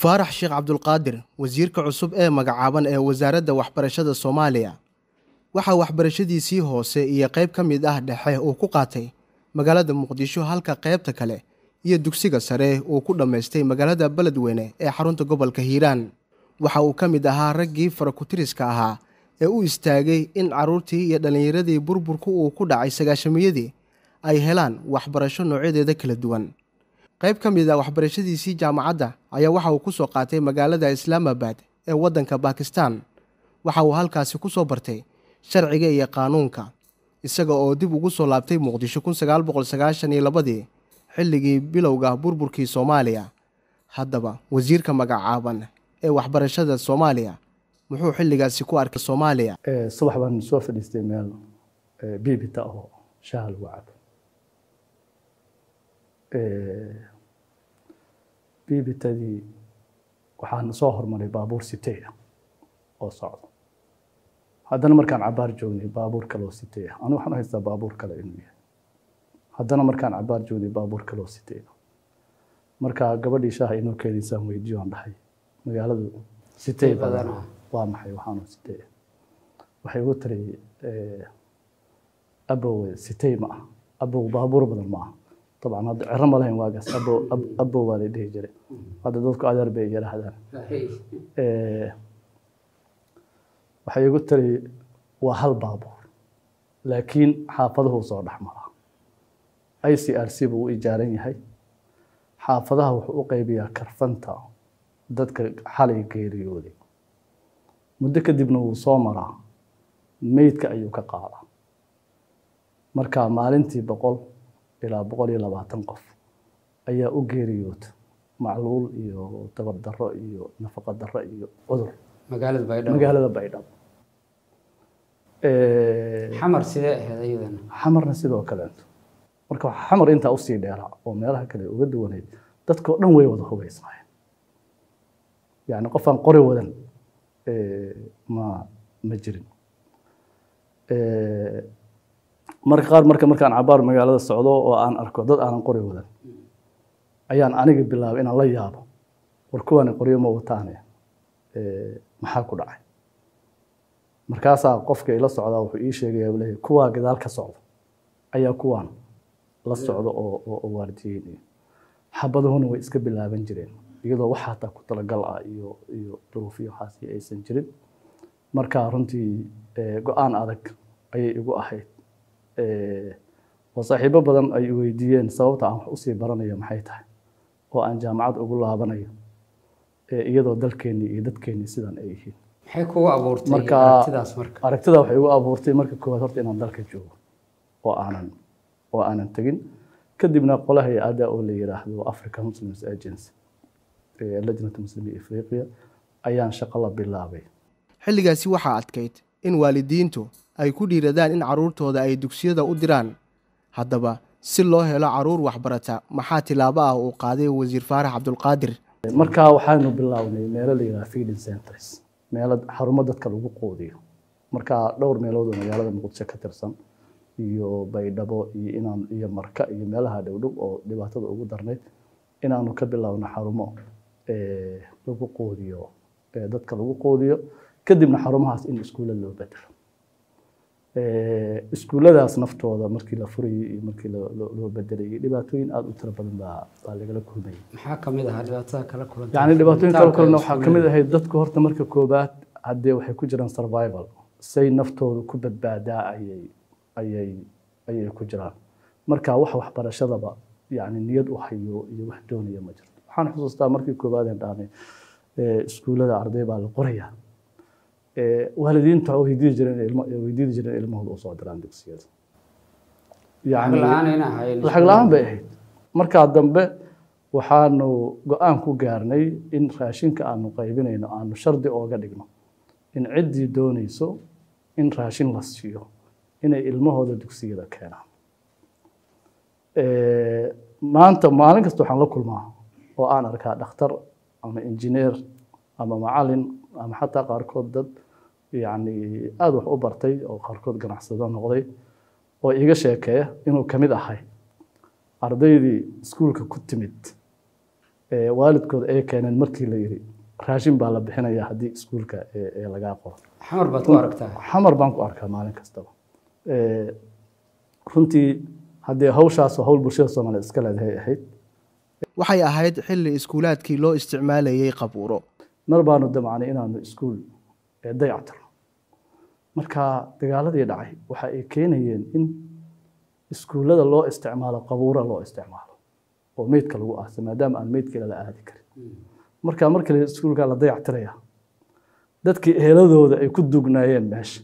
faarax sheekh cabdulqaadir wasiirka cusub ee magacaaban ee wasaaradda waxbarashada soomaaliya waxaa waxbarashadiisii hoose iyo qayb ka mid ah dhexe uu ku qaatay magaalada muqdisho halka qaybta kale iyo dugsiga sare uu ku dhammaystay magaalada beledweyne ee xarunta gobolka hiiraan waxa uu ka mid ahaa raggii farakutiriska ahaa ee u istaagay in carruurtii iyo dhallinyaradii burburku uu ku dhacay sagaashamiyadii ay helaan waxbarasho noocyadeeda kala duwan qayb ka mid a waxbarashadiisii jaamacadda ayaa waxa uu ku soo qaatay magaalada islaamabad ee waddanka bakistan waxa uu halkaasi ku soo bartay sharciga iyo qaanuunka isaga oo dib ugu soo laabtay muqdisho kun sagaal boqol sagaashan iyo labadii xilligii bilowga burburkii soomaaliya haddaba wasiirka magacaaban ee waxbarashada soomaaliya muxuu xilligaasi ku arkay soomaaliya subax baan soo fadhiistay meel biibita oo shaaha lagu cabo biibitadii waxaan soo hormaray baabuur siteya oo socdo haddana markaan cabaar joognay baabuur kaleoo siteya anigu waxaan u haystaa baabuur kale inuu yahay haddana markaan cabaar joognay baabuur kaleoo siteya marka gabadhii shaaha inoo keenaysaan weydiyo aan dhahay magaaladu sitey badan waa maxay waxaanu sitey waxay ugu tiri abow sitey ma ah abow baabuur badan ma aha dabcan hadda cero ma lahayn waagaas abow abow baa la dhihi jiray hadda dadku adeer bay yidhaahdaan waxay igu tiri waa hal baabuur laakiin xaafaduhu soo dhex maraa i c r c buu u ijaaran yahay xaafadaha wuxuu u qaybiyaa karfanta dadka xalay geeriyooday muddo kadibna wuu soo maraa meydka ayuu ka qaadaa marka maalintii boqol ilaa boqol iyo labaatan qof ayaa u geeriyoota macluul iyo dabar darro iyo nafaqo darro iyo cudur magaalada baydhabo magaalada baydhabo xamar sidee ahayd ayadana xamarna sidoo kaleeto marka waxaa xamar intaa usii dheeraa oo meelaha kale uga duwaneyd dadkao dhan way wada hubaysnaayeen yani qofaan qori wadan ma ma jirin marka qaar marka markaan cabaar magaalada socdo oo aan arko dad aanan qori wadan ayaan aniga bilaabay inaan la yaabo war kuwaani qoryo ma wataane maxaa ku dhacay markaasaa qofka ila socdaa wuxuu ii sheegaya uu leeyahay kuwaa gadaal ka socdo ayaa kuwaan la socdo oo oo waardiyeynaya xabaduhuna way iska bilaaban jireen iyadoo wax hataa ku talagal ah iyo iyo duruufyo waxaasi aysan jirin marka runtii go-aan adag ayay igu ahayd oo saaxiibo badan ay weydiiyeen sababta aan wax usii baranayo maxay tahay oo aan jaamacad ugu laabanayo iyadoo dalkeennii iyo dadkeennii sidan ay yihiin maxay kugu abuurtay marka aragtidaas marka aragtida waxay igu abuurtay marka koowaad horta inaan dalka joogo oo aanan oo aanan tegin kadibna qola hay-adda oo la yiraahdo africa muslims agency lajnat muslimi afriqiya ayaan shaqo la bilaabay xilligaasi waxaa adkayd in waalidiintu ay ku dhiiradaan in carruurtooda ay dugsiyada u diraan haddaba si loo helo carruur waxbarata maxaa tilaabo ah uu qaaday wasiir faarax cabdulqaadir markaa waxaanu bilownay meelo la yidhaha feeding centers meelo xarumo dadka lagu quudiyo markaa dhowr meelood oo magaalada muqdisho ka tirsan iyo baydhabo iyo inaan iyo marka iyo meelaha dhowdhow oo dhibaatada ugu darnayd inaanu ka bilowno xarumo lagu quudiyo dadka lagu quudiyo kadibna xarumahaas in iskuulla loo bedelo iskuulladaas naftooda markii la furayay iyo markii loo bedelayay dhibaatooyin aada u tiro badan baa baa lagala kulmayay maxaa kamid ahaa dhibaatada kala kulantay yani dhibaatooyin kala kulana waxaa kamid ahayd dadku horta marka koobaad haddee waxay ku jiraan survival say naftooda ku badbaadaa ayay ayay ayay ku jiraan marka wax waxbarashadaba yani niyad u hayo iyo wax doonaya ma jirto waxaan xusuustaa markii koobaad aan dhahnay iskuullada arday baa la qorayaa waalidiintu waxay weydiidi jireen ilmo weydiidi jireen ilmahooda u soo diraan dugsiyada lacag la-aan ayna ahayn lacag la-aan bay ahayd markaa dambe waxaanu go-aan ku gaarnay in raashinka aanu qaybinayno aanu shardi ooga dhigno in ciddii doonayso in raashin la siiyo inay ilmahooda dugsiyada keenaan maanta maalin kasta waxaan la kulmaa oo aan arkaa dhakhtar ama injineer ama macalin ama xataa qaarkood dad yani aada wax u bartay oo qaarkood ganacsado noqday oo iga sheekeeya inuu ka mid ahay ardaydii iskuulka ku timid ee waalidkooda ay keeneen markii la yidhi raashin baa la bixinayaa haddii iskuulka ee ee lagaa qoro xamar baad ku aragtaa xamar baan ku arkaa maalin kastaba Ee, runtii haddee hawshaas hawl bulshada soomaaliyeed iska leedahay ahayd waxay ahayd xilli iskuulaadkii loo isticmaalayay qabuuro mar baanu damacnay inaanu iskuul ee dayactirno marka dagaaladii dhacay waxa ay keenayeen in iskuullada loo isticmaalo qabuura loo isticmaalo oo meydka lagu aasa maadaama aan meydkeeda la aadi karin marka markale iskuulka la dayactiraya dadkii eheladooda ay ku dugnaayeen meesha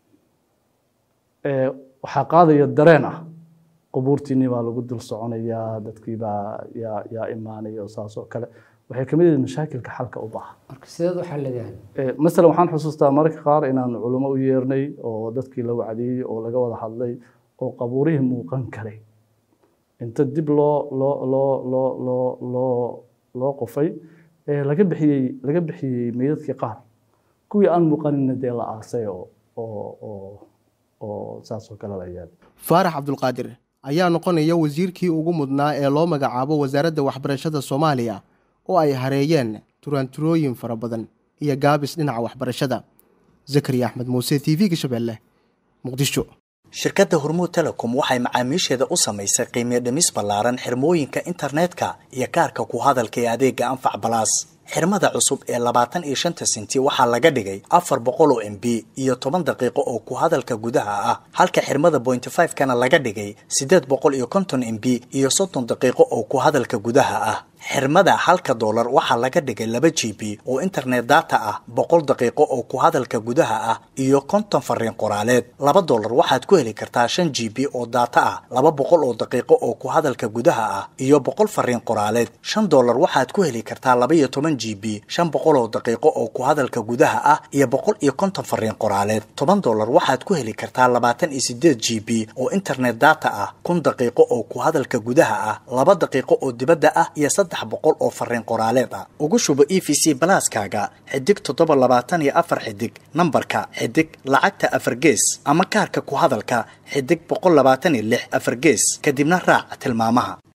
ee waxaa qaadaya dareen ah qubuurtiinii baa lagu dul soconayaa dadkii baa yaa yaa imaanaya oo saas oo kale waxay kamid yihiin mashaakilka xalka u baahan marka sideed u xalideen Ee, masalan waxaan xusuustaa mararka qaar inaan culimo u yeernay oo dadkii la wacdiyey oo laga wada hadlay oo qabuurihii muuqan karay inta dib loo loo loo loo loo loo loo qofay ee laga bixiyey laga bixiyey meydadkii qaar kuwii aan muuqanina dee la aasay oo oo oo oo saas oo kale la yeelay faarax cabdulqaadir ayaa noqonaya wasiirkii ugu mudnaa ee loo magacaabo wasaaradda waxbarashada soomaaliya oo ay hareeyeen turaanturooyin fara badan iyo gaabis dhinaca waxbarashada zakariya axmed muuse t v-ga shabeelle muqdisho shirkadda hormuud telecom waxay macaamiisheeda u samaysay qiimiyo dhimis ballaaran xirmooyinka internetka iyo kaarka ku hadalka ee adeega anfac balaas xirmada cusub ee labaatan iyo shanta senti waxaa laga dhigay afar boqol oo m b iyo toban daqiiqo oo ku hadalka gudaha ah halka xirmada bointy five kana laga dhigay siddeed boqol iyo konton m b iyo soddon daqiiqo oo ku hadalka gudaha ah xirmada halka doolar waxaa laga dhigay laba g b oo internet data ah boqol daqiiqo oo ku hadalka gudaha ah iyo konton fariin qoraaleed laba doolar waxaad ku heli kartaa shan g b oo data ah laba boqol oo daqiiqo oo ku hadalka gudaha ah iyo boqol fariin qoraaleed shan doolar waxaad ku heli kartaa laba iyo toban g b shan boqol oo daqiiqo oo ku hadalka gudaha ah iyo boqol iyo konton fariin qoraaleed toban doolar waxaad ku heli kartaa labaatan iyo sideed g b oo internet data ah kun daqiiqo oo ku hadalka gudaha ah laba daqiiqo oo dibadda ah iyo saddex boqol oo fariin qoraaleed ah ugu shubo e v c balaaskaaga xidig toddoba labaatan iyo afar xidig nambarka xidig lacagta afar gees ama kaarka ku hadalka xidig boqol labaatan iyo lix afar gees kadibna raac tilmaamaha